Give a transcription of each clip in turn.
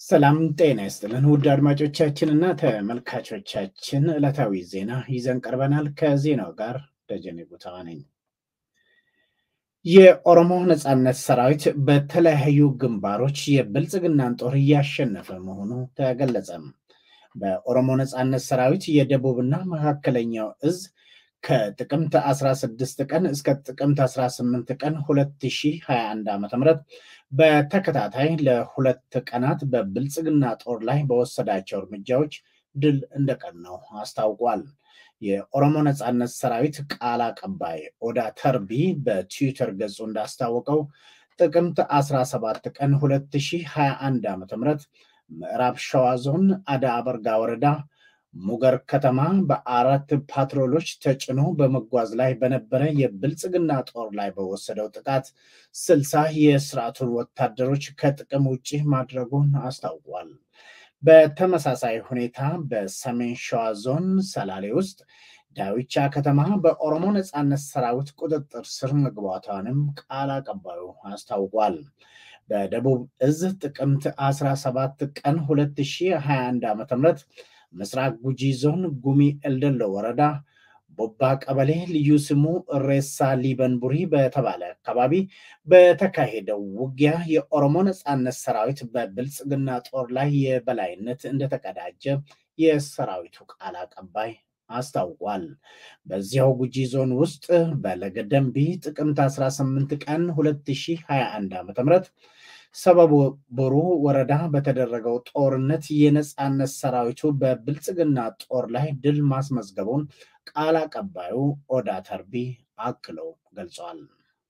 ሰላም ጤና ይስጥልን ውድ አድማጮቻችንና ተመልካቾቻችን ዕለታዊ ዜና ይዘን ቀርበናል። ከዜናው ጋር ደጀኔ ጉተማ ነኝ። የኦሮሞ ነጻነት ሰራዊት በተለያዩ ግንባሮች የብልጽግናን ጦር እያሸነፈ መሆኑ ተገለጸም። በኦሮሞ ነጻነት ሰራዊት የደቡብና መካከለኛው እዝ ከጥቅምት 16 ቀን እስከ ጥቅምት 18 ቀን 2021 ዓ.ም በተከታታይ ለሁለት ቀናት በብልጽግና ጦር ላይ በወሰዳቸው እርምጃዎች ድል እንደቀናው አስታውቋል። የኦሮሞ ነጻነት ሰራዊት ቃል አቀባይ ኦዳ ተርቢ በትዊተር ገጹ እንዳስታወቀው ጥቅምት 17 ቀን 2021 ዓ.ም ምዕራብ ሸዋ ዞን አዳ አበርጋ ወረዳ ሙገር ከተማ በአራት ፓትሮሎች ተጭኖ በመጓዝ ላይ በነበረ የብልጽግና ጦር ላይ በወሰደው ጥቃት ስልሳ የስርዓቱን ወታደሮች ከጥቅም ውጭ ማድረጉን አስታውቋል። በተመሳሳይ ሁኔታ በሰሜን ሸዋ ዞን ሰላሌ ውስጥ ዳዊቻ ከተማ በኦሮሞ ነጻነት ሰራዊት ቁጥጥር ስር መግባቷንም ቃል አቀባዩ አስታውቋል። በደቡብ እዝ ጥቅምት 17 ቀን 2021 ዓ.ም ምስራቅ ጉጂ ዞን ጉሚ ኤልደሎ ወረዳ ቦባ ቀበሌ ልዩ ስሙ እሬሳ ሊበንቡሪ በተባለ አካባቢ በተካሄደው ውጊያ የኦሮሞ ነጻነት ሰራዊት በብልጽግና ጦር ላይ የበላይነት እንደተቀዳጀ የሰራዊቱ ቃል አቀባይ አስታውቋል። በዚያው ጉጂ ዞን ውስጥ በለገደንቢ ጥቅምት 18 ቀን 2021 ዓ.ም ሰበብ ቦሩ ወረዳ በተደረገው ጦርነት የነጻነት ሰራዊቱ በብልጽግና ጦር ላይ ድል ማስመዝገቡን ቃል አቀባዩ ኦዳ ተርቢ አክለው ገልጸዋል።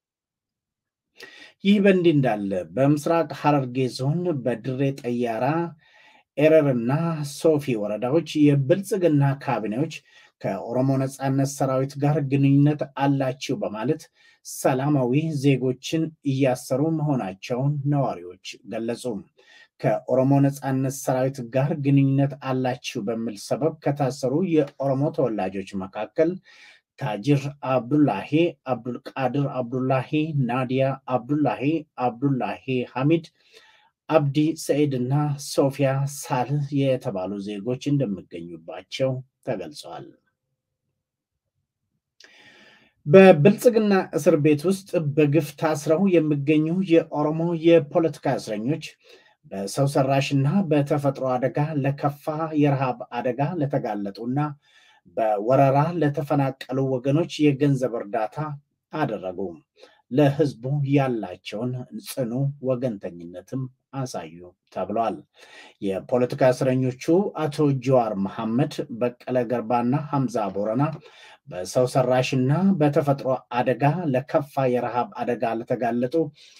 ይህ በእንዲህ እንዳለ በምስራቅ ሐረርጌ ዞን በድሬ ጠያራ ኤረርና ሶፊ ወረዳዎች የብልጽግና ካቢኔዎች ከኦሮሞ ነጻነት ሰራዊት ጋር ግንኙነት አላቸው በማለት ሰላማዊ ዜጎችን እያሰሩ መሆናቸውን ነዋሪዎች ገለጹ። ከኦሮሞ ነጻነት ሰራዊት ጋር ግንኙነት አላችሁ በሚል ሰበብ ከታሰሩ የኦሮሞ ተወላጆች መካከል ታጅር አብዱላሂ፣ አብዱልቃድር አብዱላሂ፣ ናዲያ አብዱላሂ፣ አብዱላሂ ሐሚድ፣ አብዲ ሰዒድ እና ሶፊያ ሳልህ የተባሉ ዜጎች እንደሚገኙባቸው ተገልጸዋል። በብልጽግና እስር ቤት ውስጥ በግፍ ታስረው የሚገኙ የኦሮሞ የፖለቲካ እስረኞች በሰው ሰራሽና በተፈጥሮ አደጋ ለከፋ የረሃብ አደጋ ለተጋለጡና በወረራ ለተፈናቀሉ ወገኖች የገንዘብ እርዳታ አደረጉ። ለህዝቡ ያላቸውን ጽኑ ወገንተኝነትም አሳዩ ተብሏል። የፖለቲካ እስረኞቹ አቶ ጀዋር መሐመድ፣ በቀለ ገርባና ሐምዛ ቦረና በሰው ሰራሽና በተፈጥሮ አደጋ ለከፋ የረሃብ አደጋ ለተጋለጡ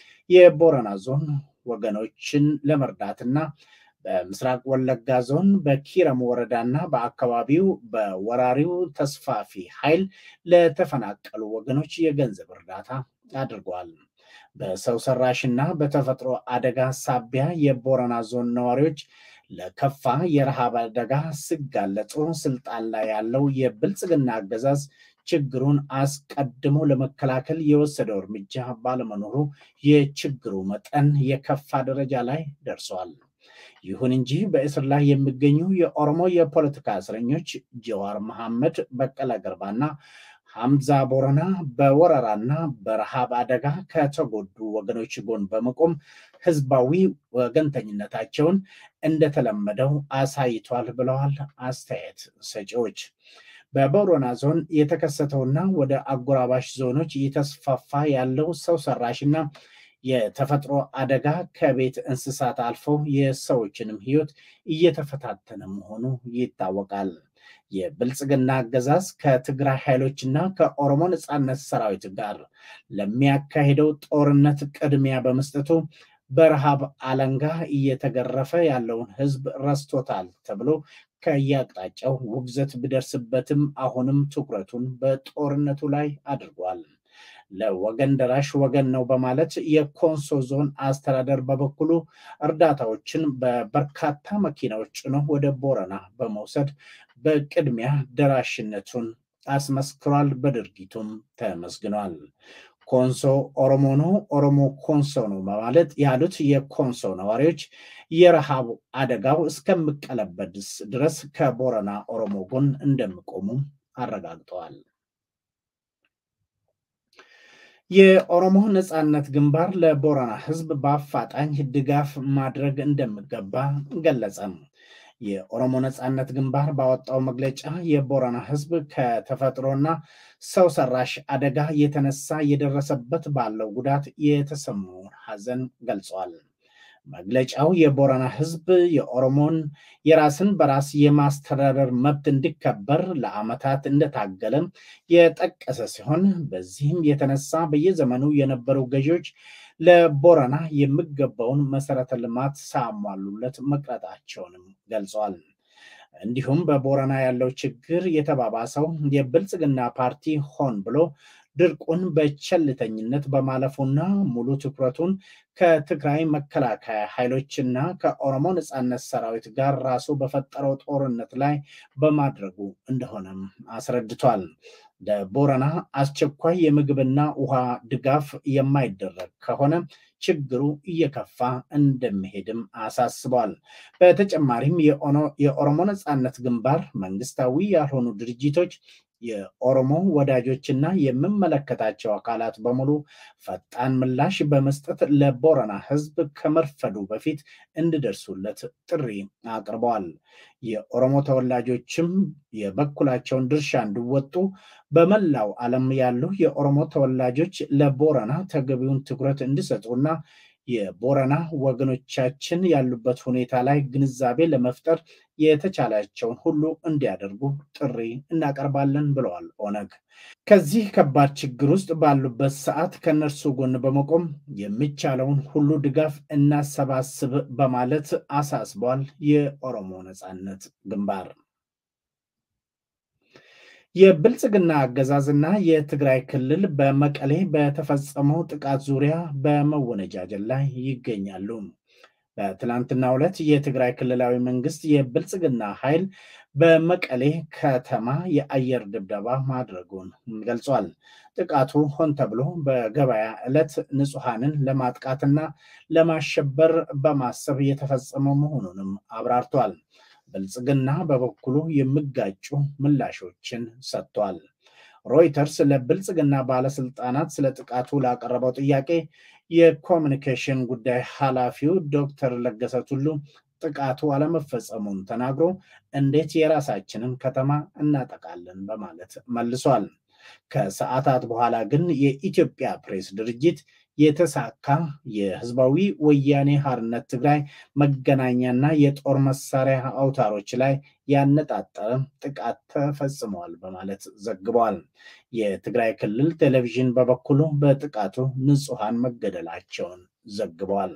የቦረና ዞን ወገኖችን ለመርዳትና በምስራቅ ወለጋ ዞን በኪረም ወረዳና በአካባቢው በወራሪው ተስፋፊ ኃይል ለተፈናቀሉ ወገኖች የገንዘብ እርዳታ አድርጓል። በሰው ሰራሽና በተፈጥሮ አደጋ ሳቢያ የቦረና ዞን ነዋሪዎች ለከፋ የረሃብ አደጋ ሲጋለጡ ስልጣን ላይ ያለው የብልጽግና አገዛዝ ችግሩን አስቀድሞ ለመከላከል የወሰደው እርምጃ ባለመኖሩ የችግሩ መጠን የከፋ ደረጃ ላይ ደርሷል። ይሁን እንጂ በእስር ላይ የሚገኙ የኦሮሞ የፖለቲካ እስረኞች ጀዋር መሐመድ፣ በቀለ ገርባና ሐምዛ ቦረና በወረራና በረሃብ አደጋ ከተጎዱ ወገኖች ጎን በመቆም ህዝባዊ ወገንተኝነታቸውን እንደተለመደው አሳይቷል ብለዋል አስተያየት ሰጪዎች። በቦረና ዞን የተከሰተውና ወደ አጎራባሽ ዞኖች እየተስፋፋ ያለው ሰው ሰራሽና የተፈጥሮ አደጋ ከቤት እንስሳት አልፈው የሰዎችንም ህይወት እየተፈታተነ መሆኑ ይታወቃል። የብልጽግና አገዛዝ ከትግራይ ኃይሎችና ከኦሮሞ ነጻነት ሰራዊት ጋር ለሚያካሂደው ጦርነት ቅድሚያ በመስጠቱ በረሃብ አለንጋ እየተገረፈ ያለውን ህዝብ ረስቶታል ተብሎ ከየአቅጣጫው ውግዘት ቢደርስበትም አሁንም ትኩረቱን በጦርነቱ ላይ አድርጓል። ለወገን ደራሽ ወገን ነው በማለት የኮንሶ ዞን አስተዳደር በበኩሉ እርዳታዎችን በበርካታ መኪናዎች ጭኖ ወደ ቦረና በመውሰድ በቅድሚያ ደራሽነቱን አስመስክሯል። በድርጊቱም ተመስግኗል። ኮንሶ ኦሮሞ ነው፣ ኦሮሞ ኮንሶ ነው በማለት ያሉት የኮንሶ ነዋሪዎች የረሃቡ አደጋው እስከሚቀለበስ ድረስ ከቦረና ኦሮሞ ጎን እንደሚቆሙ አረጋግጠዋል። የኦሮሞ ነፃነት ግንባር ለቦረና ህዝብ በአፋጣኝ ድጋፍ ማድረግ እንደሚገባ ገለጸም። የኦሮሞ ነፃነት ግንባር ባወጣው መግለጫ የቦረና ህዝብ ከተፈጥሮና ሰው ሰራሽ አደጋ የተነሳ የደረሰበት ባለው ጉዳት የተሰማውን ሐዘን ገልጿል። መግለጫው የቦረና ህዝብ የኦሮሞን የራስን በራስ የማስተዳደር መብት እንዲከበር ለዓመታት እንደታገለ የጠቀሰ ሲሆን በዚህም የተነሳ በየዘመኑ የነበሩ ገዢዎች ለቦረና የሚገባውን መሰረተ ልማት ሳያሟሉለት መቅረታቸውንም ገልጿል። እንዲሁም በቦረና ያለው ችግር የተባባሰው የብልጽግና ፓርቲ ሆን ብሎ ድርቁን በቸልተኝነት በማለፉና ሙሉ ትኩረቱን ከትግራይ መከላከያ ኃይሎችና ከኦሮሞ ነፃነት ሰራዊት ጋር ራሱ በፈጠረው ጦርነት ላይ በማድረጉ እንደሆነም አስረድቷል። ለቦረና አስቸኳይ የምግብና ውሃ ድጋፍ የማይደረግ ከሆነ ችግሩ እየከፋ እንደሚሄድም አሳስበዋል። በተጨማሪም የኦሮሞ ነፃነት ግንባር መንግስታዊ ያልሆኑ ድርጅቶች የኦሮሞ ወዳጆችና የሚመለከታቸው አካላት በሙሉ ፈጣን ምላሽ በመስጠት ለቦረና ህዝብ ከመርፈዱ በፊት እንዲደርሱለት ጥሪ አቅርበዋል። የኦሮሞ ተወላጆችም የበኩላቸውን ድርሻ እንዲወጡ በመላው ዓለም ያሉ የኦሮሞ ተወላጆች ለቦረና ተገቢውን ትኩረት እንዲሰጡና የቦረና ወገኖቻችን ያሉበት ሁኔታ ላይ ግንዛቤ ለመፍጠር የተቻላቸውን ሁሉ እንዲያደርጉ ጥሪ እናቀርባለን ብለዋል ኦነግ። ከዚህ ከባድ ችግር ውስጥ ባሉበት ሰዓት ከእነርሱ ጎን በመቆም የሚቻለውን ሁሉ ድጋፍ እናሰባስብ በማለት አሳስቧል። የኦሮሞ ነፃነት ግንባር የብልጽግና አገዛዝና የትግራይ ክልል በመቀሌ በተፈጸመው ጥቃት ዙሪያ በመወነጃጀል ላይ ይገኛሉ። በትላንትናው ዕለት የትግራይ ክልላዊ መንግስት የብልጽግና ኃይል በመቀሌ ከተማ የአየር ድብደባ ማድረጉን ገልጿል። ጥቃቱ ሆን ተብሎ በገበያ ዕለት ንጹሐንን ለማጥቃትና ለማሸበር በማሰብ የተፈጸመ መሆኑንም አብራርቷል። ብልጽግና በበኩሉ የሚጋጩ ምላሾችን ሰጥቷል። ሮይተርስ ለብልጽግና ባለስልጣናት ስለ ጥቃቱ ላቀረበው ጥያቄ የኮሚኒኬሽን ጉዳይ ኃላፊው ዶክተር ለገሰ ቱሉ ጥቃቱ አለመፈጸሙን ተናግሮ እንዴት የራሳችንን ከተማ እናጠቃለን በማለት መልሷል። ከሰዓታት በኋላ ግን የኢትዮጵያ ፕሬስ ድርጅት የተሳካ የህዝባዊ ወያኔ ሓርነት ትግራይ መገናኛና የጦር መሳሪያ አውታሮች ላይ ያነጣጠረ ጥቃት ተፈጽመዋል በማለት ዘግበዋል። የትግራይ ክልል ቴሌቪዥን በበኩሉ በጥቃቱ ንጹሐን መገደላቸውን ዘግበዋል።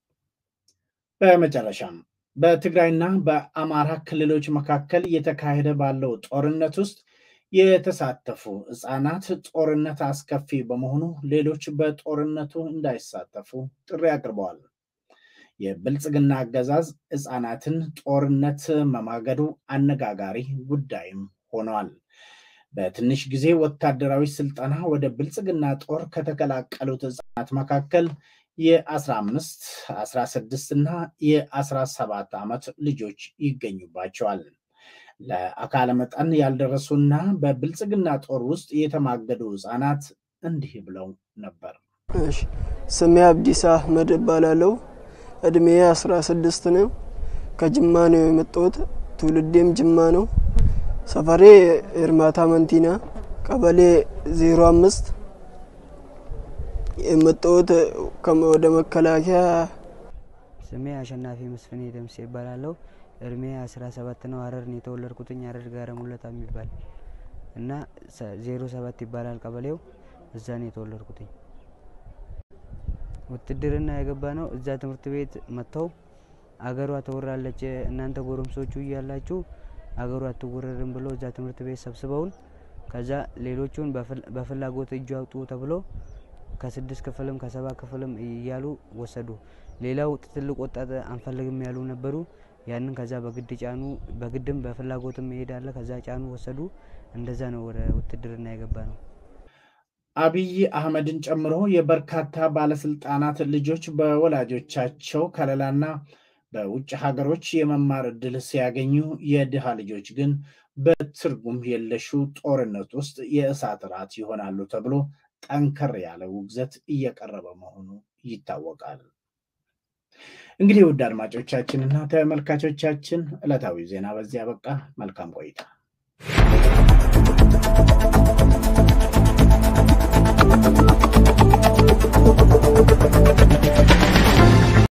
በመጨረሻም በትግራይና በአማራ ክልሎች መካከል እየተካሄደ ባለው ጦርነት ውስጥ የተሳተፉ ህፃናት ጦርነት አስከፊ በመሆኑ ሌሎች በጦርነቱ እንዳይሳተፉ ጥሪ አቅርበዋል። የብልጽግና አገዛዝ ህፃናትን ጦርነት መማገዱ አነጋጋሪ ጉዳይም ሆኗል። በትንሽ ጊዜ ወታደራዊ ስልጠና ወደ ብልጽግና ጦር ከተቀላቀሉት ህፃናት መካከል የ15፣ 16 እና የ17 ዓመት ልጆች ይገኙባቸዋል። ለአካለ መጠን ያልደረሱና በብልጽግና ጦር ውስጥ የተማገዱ ህፃናት እንዲህ ብለው ነበር። ስሜ አብዲሳ አህመድ እባላለሁ። እድሜ አስራ ስድስት ነው። ከጅማ ነው የመጣሁት። ትውልዴም ጅማ ነው። ሰፈሬ ኤርማታ መንቲና ቀበሌ ዜሮ አምስት የመጣሁት ወደ መከላከያ። ስሜ አሸናፊ መስፍኔ ደምሴ ይባላለሁ። እድሜ አስራ ሰባት ነው። ሀረር ነው የተወለድኩትኝ። ሀረር ጋረ ሙለታ የሚባል እና ዜሮ ሰባት ይባላል ቀበሌው። እዛ ነው የተወለድኩትኝ። ውትድርና የገባ ነው። እዛ ትምህርት ቤት መጥተው አገሯ ተወራለች፣ እናንተ ጎረምሶቹ እያላችሁ አገሩ አትወረርም ብሎ እዛ ትምህርት ቤት ሰብስበውን ከዛ ሌሎቹን በፍላጎት እጁ አውጡ ተብሎ ከስድስት ክፍልም ከሰባ ክፍልም እያሉ ወሰዱ። ሌላው ትልቅ ወጣት አንፈልግም ያሉ ነበሩ። ያንን ከዛ በግድ ጫኑ። በግድም በፍላጎትም መሄድ አለ። ከዛ ጫኑ፣ ወሰዱ። እንደዛ ነው ወደ ውትድርና የገባ ነው። አብይ አህመድን ጨምሮ የበርካታ ባለስልጣናት ልጆች በወላጆቻቸው ከለላና በውጭ ሀገሮች የመማር ዕድል ሲያገኙ የድሃ ልጆች ግን በትርጉም የለሹ ጦርነት ውስጥ የእሳት ራት ይሆናሉ ተብሎ ጠንከር ያለ ውግዘት እየቀረበ መሆኑ ይታወቃል። እንግዲህ ውድ አድማጮቻችንና ተመልካቾቻችን ዕለታዊ ዜና በዚያ በቃ። መልካም ቆይታ